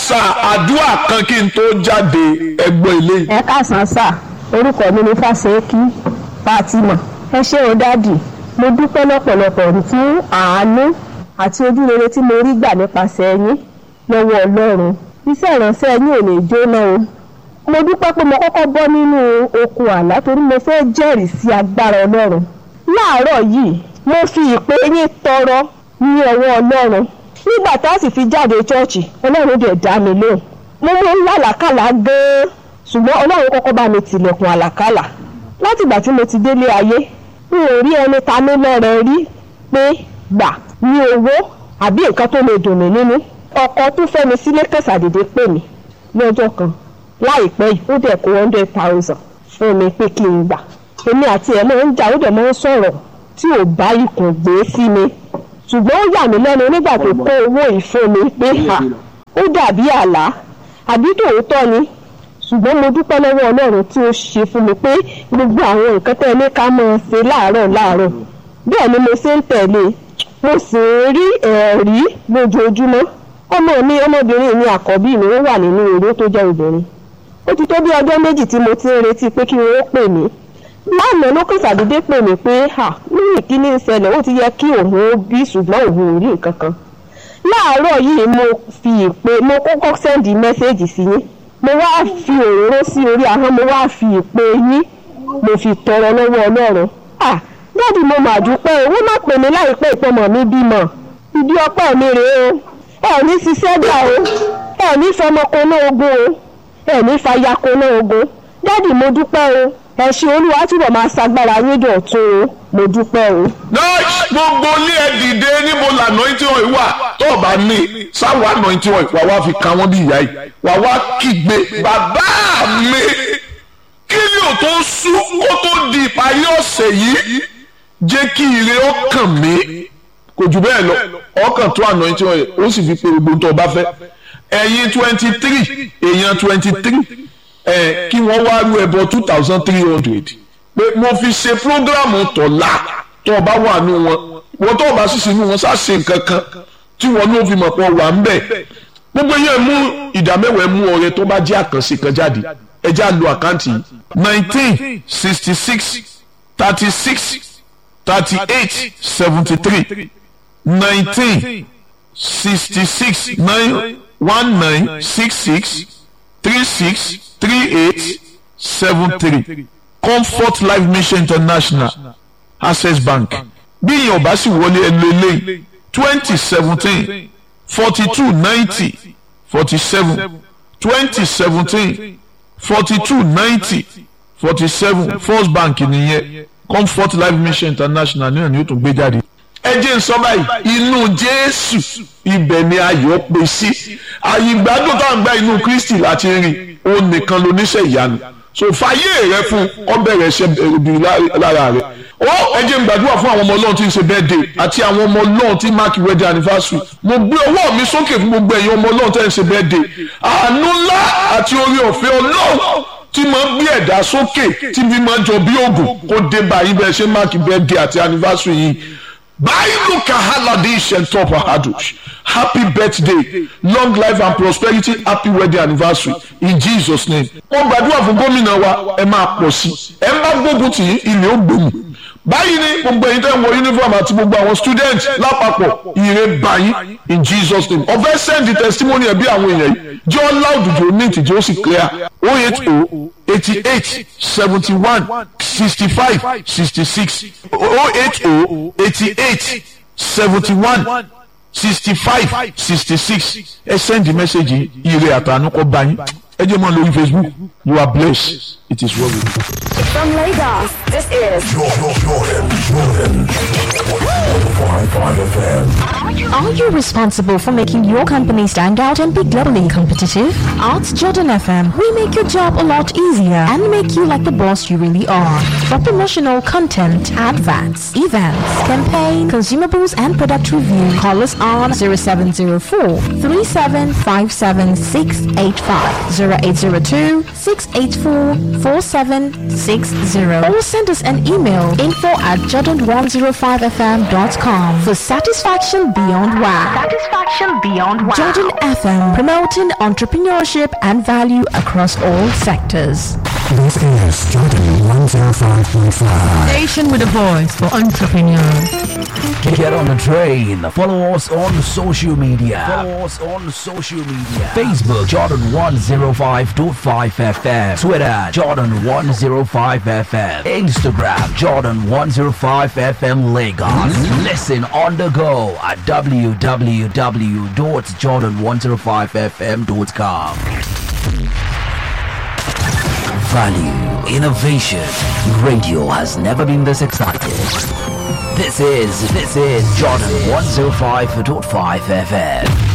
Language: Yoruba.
sà àdúrà kan kí n tó jáde ẹgbọ́n ilé yìí. ẹ káàsán sà orúkọ mi ní fásẹ́kì fatima ẹ ṣé o dádì mo dúpẹ́ lọ́pọ̀lọpọ̀ fún àánú àti ojú rere tí mo rí gbà nípasẹ̀ yín lọ́wọ́ ọlọ́run iṣẹ́ ìránṣẹ́ yín ò lè jóná o mo dúpẹ́ pé mo kọ́kọ́ bọ́ nínú okun àlá torí mo fẹ́ jẹ́rìí sí agbára ọlọ́run láàárọ̀ yìí mo fi ìpè yín tọrọ ní ọwọ́ ọlọ́run nígbà tá a sì fi jáde ṣọ́ọ̀ṣì ọlọ́run dẹ̀ dá mi lóhùn mo mú làlàkàlà gan-an ṣùgbọ́n ọlọ́run kọ́kọ́ bá mi tilẹ̀kùn àlàkàlà látìgbà tí mo ti délé ayé n ò rí ẹni ta mí lọ́rẹ rí pé gbà ní owó àbí nǹkan tó lè dùn mí nínú ọkọ tó fẹ́ mi sílé kẹsàdédé pè mí lọ́jọ́ kan láìpẹ́ yìí ó dẹ̀ kó one hundred thousand fún mi pé kí n gbà èmi àti ẹ̀ máa ń jà ó dẹ̀ máa ń sọ̀rọ̀ tí ò bá ikùn gbé sí mi ṣùgbọ́n ó yà mí lẹ́nu nígbà tó kó owó yìí fún mi pé ha ó dàbí àlá àbí tòótọ́ ni ṣùgbọ́n mo dúpẹ́ lọ́wọ́ ọlọ́run tí ó ṣe fún mi pé gbogbo àwọn nǹkan tẹ́ ẹ ní ká máa ṣe láàárọ̀ láàárọ̀ bẹ́ẹ̀ ni mo ṣe ń tẹ̀lé mo sì ń rí ẹ̀rí lójoojúmọ́ ọmọ mi ọmọbìnrin mi àkọ́bí mi ó wà nínú eré tó jẹ́ obìnrin ó ti tó bí ọjọ́ méjì tí mo ti ń retí pé kí wọ́n pè mí lánàá ló kàn ṣàdédé pè mí pé ha lórí ìkíní ìṣẹ̀lẹ̀ ó ti yẹ kí òun ó bí ṣùgbọ́n òun ò rí nǹkan kan láàárọ̀ yìí mo fi ìpè mo kọ́kọ́ sẹ́ndì mẹ́sẹ́ẹ̀jì sí yín mo wá fi òróró sí orí ahọ́n mo wá fi ìpè yín mo fi tọrọ lọ́wọ́ ọlọ́run ah dáàdi mo mà dúpẹ́ owó má pè mí láìpẹ́ ìpọ́nmọ̀ mi bímọ ìdí ọpẹ́ mi rèé o ẹ ní ṣiṣẹ́ gbà o ẹ ní fọmọkọ́nà ogun o ẹ ní fàyàkọ́nà ogun dáàdi mo dúpẹ́ o ẹ ṣe olúwa túbọ̀ máa ṣagbára yín dọ̀tun o mo dúpẹ́ o. nọ́ọ̀sì gbogbo ilé ẹ dìde níbo la anointing oil wà tó o bá ní sáwọ anointing oil wà wá fi kan wọ́n bí ìyá yìí wà wá kígbe bàbá mi kí ni ò tó sú kó tó di ìparí ọ̀sẹ̀ yìí jẹ́ kí ire ó kàn mí kò jù bẹ́ẹ̀ lọ ọkàn tó anointing oil ó sì fi pe gbogbo tó o bá fẹ́ ẹ̀yin twenty three èèyàn twenty three ẹ̀ kí wọ́n wá rú ẹbọ two thousand three hundred pé mo fi ṣe programu tọ̀la tó o bá wà nù wọn wọ́n tó o bá sì sí nù wọn sá ṣe nǹkan kan tí wọ́n ní o fi mọ̀ pé wà ń bẹ̀ gbogbo yẹn mú ìdámẹ́wàá mú ọrẹ tó bá jẹ́ àkànṣe kan jáde ẹ já lo àkáǹtì nineteen sixty six thirty six thirty eight seventy three nineteen sixty six nine one nine six six three six three eight seven three comfort life mission international access bank bí ìyẹn ọba sì wọlé ẹnu eléyìí twenty seventeen forty two ninety forty seven twenty seventeen forty two ninety forty seven first bank nìyẹn comfort life mission international náà ni ó tún gbé jáde. ẹ jẹ́ n sọ báyìí inú jésù ibẹ̀ ni ayọ̀ pé sí àyè ìgbádùn tá à ń gba inú kristi láti rìn òun nìkan lóníṣẹ́ ìyanu so fàyè rẹ fún ọbẹ̀ rẹ ṣe ibi lára rẹ ó ẹ jẹ́ n gbàdúrà fún àwọn ọmọ ọlọ́run tí ń ṣe birthday àti àwọn ọmọ ọlọ́run tí mark wedding anniversary mo gbé ọwọ́ mi sókè fún gbogbo ẹ̀yin ọmọ ọlọ́run tí ń ṣe birthday àánú ńlá àti orí ọ̀fẹ́ ọlọ́run tí máa ń gbé ẹ̀dá sókè tí bí máa jọ bí oògùn kó dé báyìí bẹ́ẹ̀ ṣe mark birthday àti anniversary yìí báyìí kahaladi shentopa hadush happy birthday long life and prosperity happy wedding anniversary in jesus name. wọ́n gbàdúrà fún gómìnà wa ẹ máa pọ̀ sí ẹ ń bá gbógun tì í ilé ó gbòmù báyìí ni gbogbo ẹ̀yin tẹ́ ń wọ uniform àti gbogbo àwọn students lápapọ̀ ire báyìí in jesus name ọ̀fẹ́ send the testimony ẹ̀ bí àwọn èèyàn yìí jẹ́ ọ́ loud jù ní ìtìjọ́ ó sì clear oh eight oh eighty eight seventy one sixty five sixty six oh eight oh eighty eight seventy one sixty five sixty six ẹ send the message ire àtànú kọ báyìí ẹ jẹ́ mọ́ lórí facebook you are blessed it is well with you. From Lagos, this is Jordan, Jordan, Jordan. 105.5 FM. Are you responsible for making your company stand out and be globally competitive? At Jordan FM, we make your job a lot easier and make you like the boss you really are. For promotional content, adverts, events, campaign, consumables, and product review, call us on 0704 3757 685 0802 684 4760 or send us an email info at jordan105fm.com for satisfaction beyond wow. Satisfaction beyond wow. Jordan FM promoting entrepreneurship and value across all sectors. This is Jordan 105.5. Station with a voice for entrepreneurs. Get on the train. Follow us on social media. Follow us on social media. Facebook Jordan 105.5 FM. Twitter Jordan 105 FM. Instagram Jordan 105 FM Lagos. Listen on the go at www.jordan105fm.com. Value, innovation. Radio has never been this excited. This is, this is Jordan 105.5 FM.